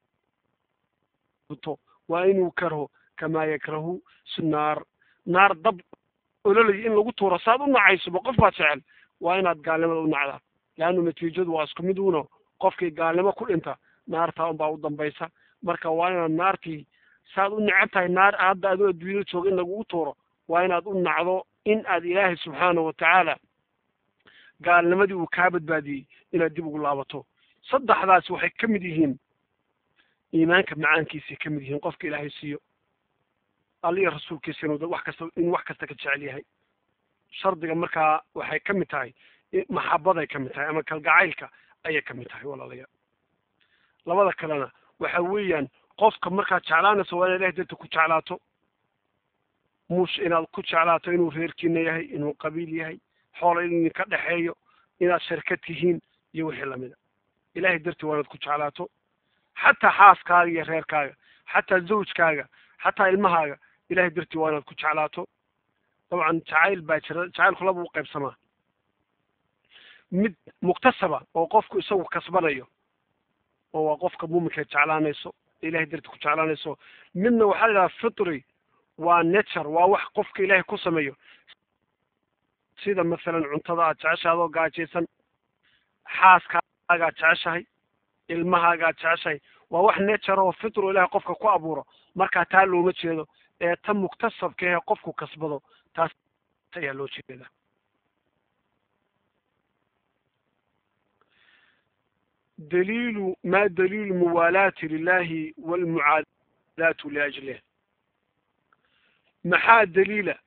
laabto waa inuu karho kamaa yakrahu si naar naar dab ololay in lagu tuuro saad u nacaysoba qof baad jecel waa inaad gaalnimada u nacdaa leannu natiijadu waa isku mid uno qofkii gaalnimo ku dhinta naartaa unbaa u dambaysa marka waa inaad naartii saad u necab tahay naar hadda adoo adduunyada jooga in lagugu tuuro waa inaad u nacdo in aad ilaahay subxaana wa tacaala gaalnimadii uu kaa badbaadiyey inaad dib ugu laabato saddexdaas waxay ka mid yihiin iimaanka macaankiisay ka mid yihiin qofka ilaahay siiyo alliya rasuulkiisa inuu wax kasta inuu wax kasta ka jecel yahay shardiga markaa waxay ka mid tahay maxabaday ka mid tahay ama kalgacaylka ayay ka mid tahay walaalayaal labada kalena waxa weeyaan qofka markaad jeclaanayso waa inaad ilahay darta ku jeclaato mush inaad ku jeclaato inuu reerkiina yahay inuu qabiil yahay xoola in idinka dhexeeyo inaad sharka tihiin iyo wixii lamida ilahay dartii waa inaad ku jeclaato xataa xaaskaaga iyo reerkaaga xataa zawjkaaga xataa ilmahaaga ilahay dartii waa inaad ku jeclaato dabcan jacayl baa jira jacaylku laba u qaybsamaa mid muktasaba oo qofku isagu kasbanayo oo waa qofka muuminkeed jeclaanayso ilahay dartii ku jeclaanayso midna waxaa la yidhaha fitri waa nature waa wax qofka ilaahay ku sameeyo sida masalan cuntada aad jeceshahay adoo gaajaysan xaaskaagaad jeceshahay ilmahaagaad jeceshahay waa wax nature oo fitro ilahay qofka ku abuuro markaa taa looma jeedo ee ta muktasabka ehe qofku kasbado taas ayaa loo jeeda daliilu ma daliilu muwaalaati lilahi walmucaadaatu liajlih maxaa daliila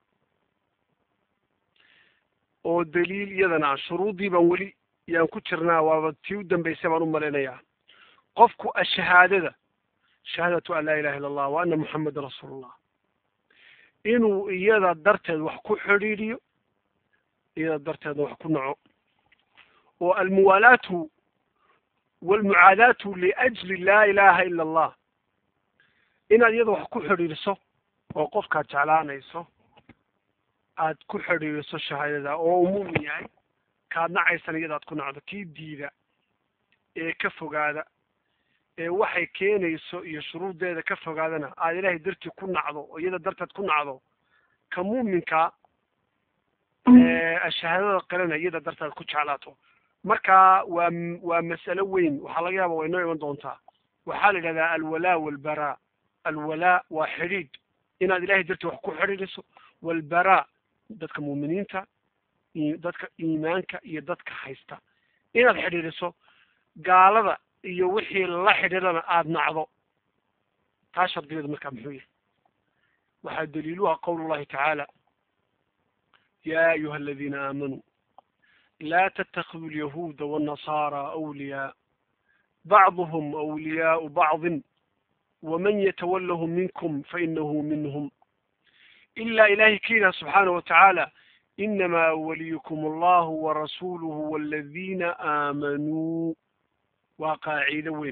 oo daliil iyadana shuruuddii baan weli yaan ku jirnaa waaba tii u dambaysay baan u malaynayaa qofku ashahaadada shahaadatu an laa ilaha illa allah wa ana muxamedan rasuulullah inuu iyada darteed wax ku xidhiidhiyo iyada darteedna wax ku naco oo almuwaalaatu walmucaadaatu liajli laa ilaha ila allah inaad iyada wax ku xidhiidhiso oo qofkaad jeclaanayso aad ku xidhiidhiso shahaadada oo uu muumin yahay kaad nacaysana iyadaad ku nacdo kii diida ee ka fogaada ee waxay keenayso iyo shuruuddeeda ka fogaadana aad ilaahay dartii ku nacdo oo iyada darteed ku nacdo ka muuminka shahaadada qalana iyada darteed ku jeclaato marka waa waa mas'alo weyn waxaa laga yaaba way noo iman doontaa waxaa la yidhahdaa alwalaa walbaraa alwalaa waa xidhiidh inaad ilahay dartii wax ku xidhiidhiso walbaraa dadka muuminiinta dadka iimaanka iyo dadka haysta inaad xidhiidhiso gaalada iyo wixii la xidhiidhana aada nacdo taa shardigeedu markaa muxuu yahay waxaa daliiluha qowl llahi tacaala ya ayuha aladiina aamanuu laa ttakiduu alyahuuda wاnnasaara awliyaa bacduhm awliyaau bacdin waman yatawalahum minkum fainahu minhm ilaa ilahay ka yidhaha subxaanaه wa tacaala inamaa waliyukum allahu warasuuluhu waladina aamanuu waa qaacido weyn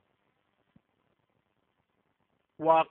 waa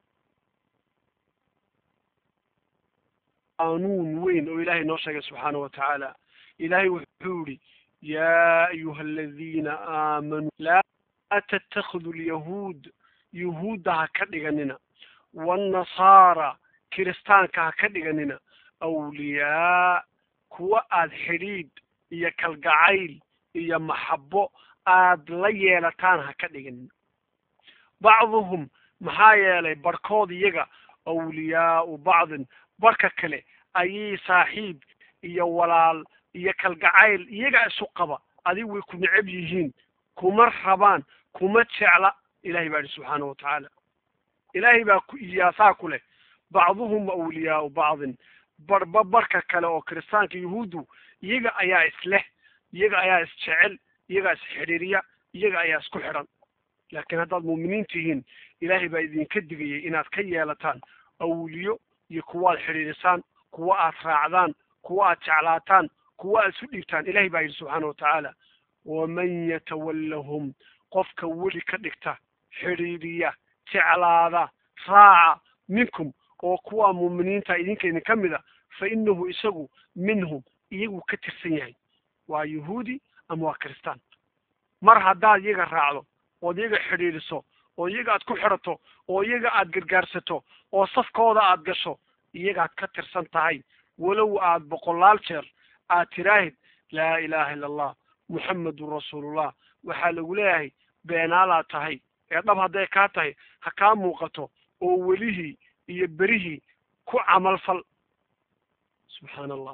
qaanuun weyn oo ilahay noo sheegay subxaanaه wa tacaala ilahay wuxuu yihi ya ayuha aladiina aamanuu laa ttakiduu lyahuud yuhuudda ha ka dhiganina wاnnasaara kiristaanka ha ka dhiganina awliyaa kuwa aad xidhiidh iyo kalgacayl iyo maxabo aad la yeelataan ha ka dhiganina bacduhum maxaa yeelay barhkood iyaga awliyaau bacdin barhka kale ayay saaxiib iyo walaal iyo kalgacayl iyaga isu qaba adig way ku necab yihiin kuma rabaan kuma jecla ilahay baa ihi subxaana wa tacaala ilaahay baa ku iyaasaa ku leh bacduhum awliyaau bacdin barba barka kale oo kiristaanka yahuuddu iyaga ayaa isleh iyaga ayaa isjecel iyagaa isxidhiiriya iyaga ayaa isku xidhan laakiin haddaad muuminiin tihiin ilaahay baa idinka digayay inaad ka yeelataan awliyo iyo kuwa aad xidhiirisaan kuwa aad raacdaan kuwa aad jeclaataan kuwa aad isu dhiibtaan ilahay baa yidhi subxaana wa tacaala waman yatawallahum qofka weli ka dhigta xidhiiriya jeclaada raaca minkum oo kuwa muuminiinta idinka idin ka mid a fa inahu isagu minhum iyagu ka tirsan yahay waa yahuudi ama waa kiristaan mar haddaad iyaga raacdo ood iyaga xidhiidhiso oo iyaga aad ku xidhato oo iyaga aad gargaarsato oo safkooda aad gasho iyagaad ka tirsan tahay walow aad boqolaal jeer aad tiraahid laa ilaaha illa allah muxammedun rasuulullah waxaa lagu leeyahay beenaalaad tahay ee dhab hadday kaa tahay ha kaa muuqato oo welihii iyo berihii ku camalfal subxaana allah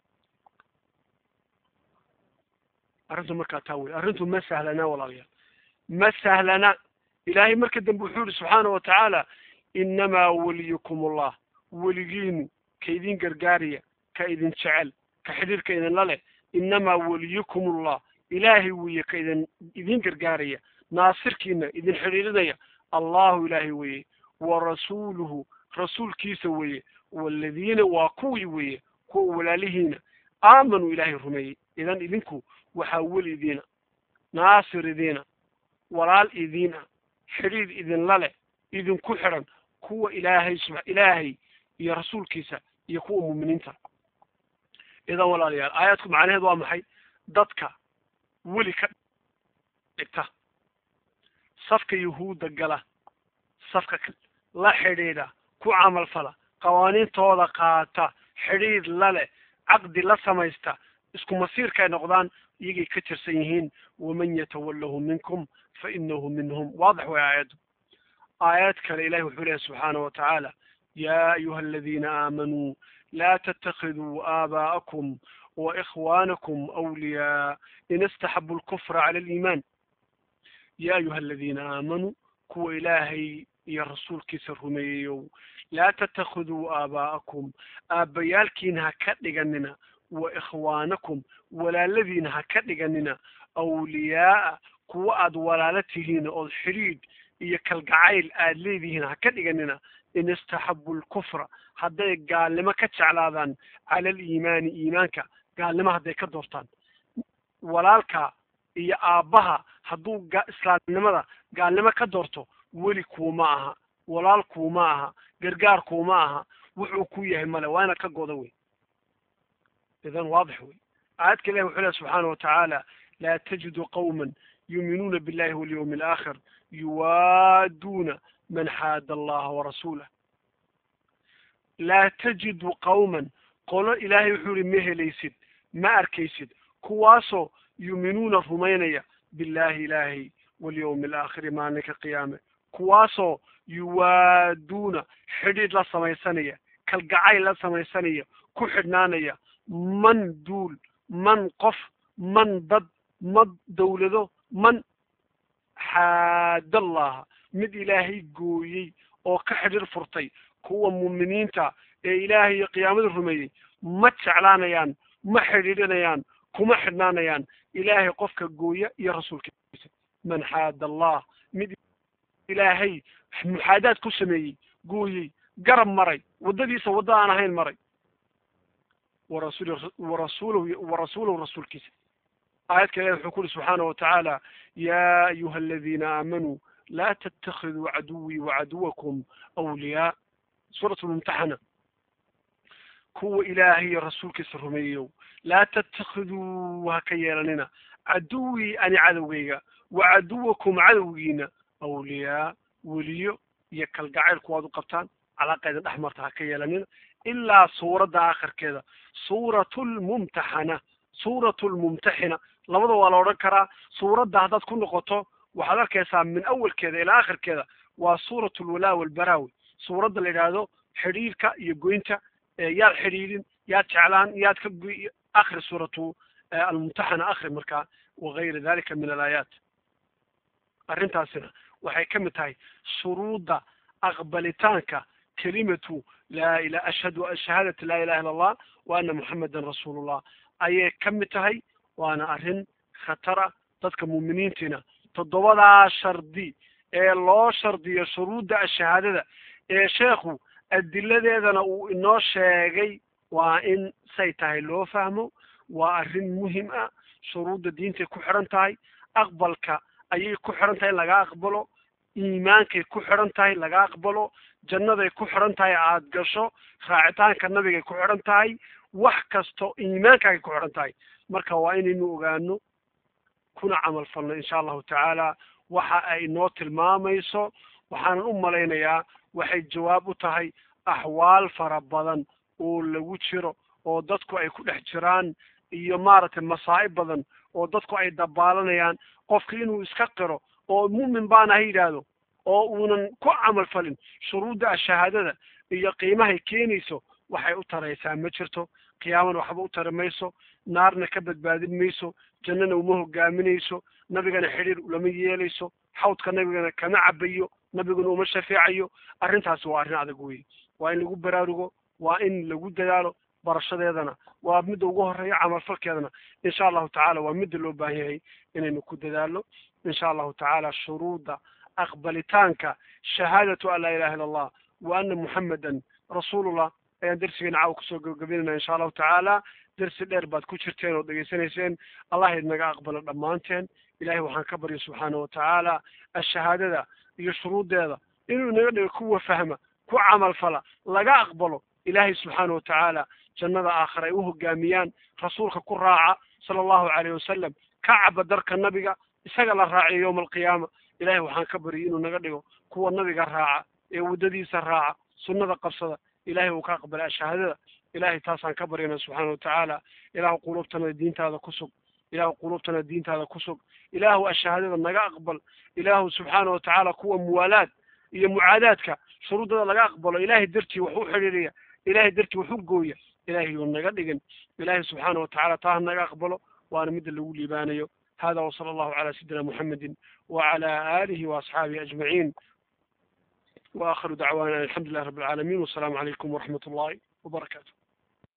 arrintu markaa taa wey arrintu ma sahlana walaalayaal ma sahlana ilaahay marka dambe wuxuu yihi subxaana wa tacaala inamaa weliyukum allah weligiinu ka idin gargaaraya ka idin jecel ka xidhiirka idinla leh inamaa weliyukum allah ilaahay weeye ka idin idin gargaaraya naasirkiina idin xidhiirinaya allahu ilaahay weeye wa rasuuluhu rasuulkiisa weeye waladiina waa kuwii weeye kuwa walaalihiina aamanuu ilaahay rumeeyey idan idinku waxaa weli idiina naasir idiina walaal idiina xidhiid idinla leh idinku xidhan kuwa ilaahay sub ilaahay iyo rasuulkiisa iyo kuwa muuminiinta idan walaalayaal aayaadku macnaheed waa maxay dadka weli ka dhigta safka yahuudda gala safka la xidhiidha ku camalfala qawaaniintooda qaata xidhiid la leh caqdi la samaysta isku masiirka ay noqdaan iyagay ka tirsan yihiin waman yatawalahu minkum fa inahu minhum waadix way aayaddu aayad kale ilahi wuxuu lehay subxaana wa tacaala ya ayuha aladiina aamanuu laa tattakiduu aabaa'akum wa ikhwaanakum awliyaa in istaxabu lkufra cala aliimaan ya ayuha aladiina aamanuu kuwa ilaahay iyo rasuulkiisa rumeeyeyow laa tattakiduu aabaa'akum aabbayaalkiina ha ka dhiganina wa ikhwaanakum walaaladiina ha ka dhiganina awliyaa'a kuwa aad walaalo tihiin ood xidhiidh iyo kalgacayl aad leedihiin ha ka dhiganina in istaxabu lkufra hadday gaalnimo ka jeclaadaan cala aliimaani iimaanka gaalnimo hadday ka doortaan walaalka iyo aabbaha hadduu ga islaamnimada gaalnimo ka doorto weli kuuma aha walaal kuuma aha gargaar kuuma aha wuxuu ku yahay male waa inaad ka goda wey idan waadix wey aayadka ilahi wuxuu lehy subxaana wa tacaala laa tajidu qawma yuuminuuna billahi walyawmi alaakhir yuwaaduuna man xaada allaha warasuulah laa tajidu qawman qolo ilaahay wuxuu ihi ma helaysid ma arkaysid kuwaasoo yuuminuuna rumaynaya billahi ilaahay walyawmi alaakhiri maalinka qiyaame kuwaasoo yuwaaduuna xidhiidh la samaysanaya kalgacayl la samaysanaya ku xidhnaanaya man duul man qof man dad mad dawlado man xaadallaha mid ilaahay gooyey oo ka xidhiir furtay kuwa muuminiinta ee ilaahay iyo qiyaamada rumeeyey ma jeclaanayaan ma xidhiidhinayaan kuma xidhnaanayaan ilaahay qofka gooya iyo rasuulkiisa man xaada allah mid ilaahay muxaadaad ku sameeyey gooyey garab maray waddadiisa wadda aan ahayn maray warasul warasuulahu warasuulahu rasuulkiisa aayadka ilahi wuxuu ku uhi subxaana watacaala yaa ayuha aladiina aamanuu laa tattakhiduu caduwii wacaduwakum awliyaa suurat lmumtaxana kuwa ilaahay iyo rasuulkiisa rumeeyow laa tattakhiduu ha ka yeelanina caduwii ani cadowgayga wa caduwakum cadowgiina awliyaa weliyo iyo kalgacayl kuwaad u qabtaan calaaqeeda dhex marta ha ka yeelanina ilaa suuradda aakhirkeeda suuratu lmumtaxana suuratu lmumtaxina labada waa la odhan karaa suuradda haddaad ku noqoto waxaad arkaysaa min awalkeeda ilaa akhirkeeda waa suuratu lwalaa walbaraawi suuradda la yidhaahdo xidhiirka iyo goynta yaad xidhiidhin yaad jeclaan yaad ka goy akhri suuratu almumtaxana akhri markaa wagayra dalika min alaayaat arrintaasina waxay ka mid tahay shuruudda aqbalitaanka kelimatu laa ila ashhadu shahaadati laa ilaha illa allah wa ana muxamedan rasuulullah ayay ka mid tahay waana arrin khatara dadka muuminiintiina toddobadaa shardi ee loo shardiyo shuruudda ashahaadada ee sheekhu adiladeedana uu inoo sheegay waa in say tahay loo fahmo waa arrin muhim ah shuruudda diintay ku xidhan tahay aqbalka ayay ku xidhan tahay in laga aqbalo iimaankay ku xidhan tahay laga aqbalo jannaday ku xidhan tahay aada gasho raacitaanka nabigay ku xidhan tahay wax kasto iimaankaagay ku xidhan tahay marka waa inaynu ogaano kuna camal falno insha allahu tacaala waxa ay noo tilmaamayso waxaanan u malaynayaa waxay jawaab u tahay axwaal fara badan oo lagu jiro oo dadku ay ku dhex jiraan iyo maaragtay masaa'ib badan oo dadku ay dabaalanayaan qofka inuu iska qiro oo mu'min baana ha yidhaahdo oo uunan ku camal falin shuruudda ashahaadada iyo qiimahay keenayso waxay u taraysaa ma jirto qiyaamana waxba u tari mayso naarna ka badbaadin mayso jannana uma hogaaminayso nabigana xidhiir ulama yeelayso xawdka nabigana kama cabayo nabiguna uma shafeecayo arrintaasi waa arrin adag weye waa in lagu baraarugo waa in lagu dadaalo barashadeedana waa midda ugu horeeya camalfalkeedana insha allahu tacaala waa midda loo baahan yahay inaynu ku dadaalno insha allahu tacaala shuruudda aqbalitaanka shahaadatu an laa ilaha illa allah wa ana muxamedan rasuulullah ayaan darsigeena caawa kusoo gabagabaynayna insha allahu tacaala darsi dheer baad ku jirteen oo dhegaysanayseen allah idnaga aqbalo dhammaanteen ilahay waxaan ka barya subxaana watacaala ashahaadada iyo shuruuddeeda inuu inaga dhigo kuwa fahma ku camal fala laga aqbalo ilaahay subxaana watacaala jannada aakhira ay u hogaamiyaan rasuulka ku raaca sala allahu calayh wasalam ka caba darka nabiga isaga la raaciyo yowma alqiyaama ilahay waxaan ka baryay inuu naga dhigo kuwa nabiga raaca ee waddadiisa raaca sunnada qabsada ilahay uu ka aqbalay ashahaadada ilahay taasaan ka baryana subxaana watacaala ilaahu quluubtana diintaada ku sug ilaahu quluubtana diintaada ku sug ilaahu ashahaadada naga aqbal ilaahu subxaana watacaala kuwa muwaalaad iyo mucaadaadka shuruuddada laga aqbalo ilahay dartii wax u xidhiiriya ilahay dartii wax u gooya ilahay uu naga dhigin ilahay subxaana watacaala taa ha naga aqbalo waana midda lagu liibaanayo hada wsala allahu cala sayidina muxamedi wacala aalihi waasxaabihi ajmaciin waakhiru dacwaana alxamdu lilah rabi alcaalamiin wasalaamu calaykum waraxmat ullahi wabarakatu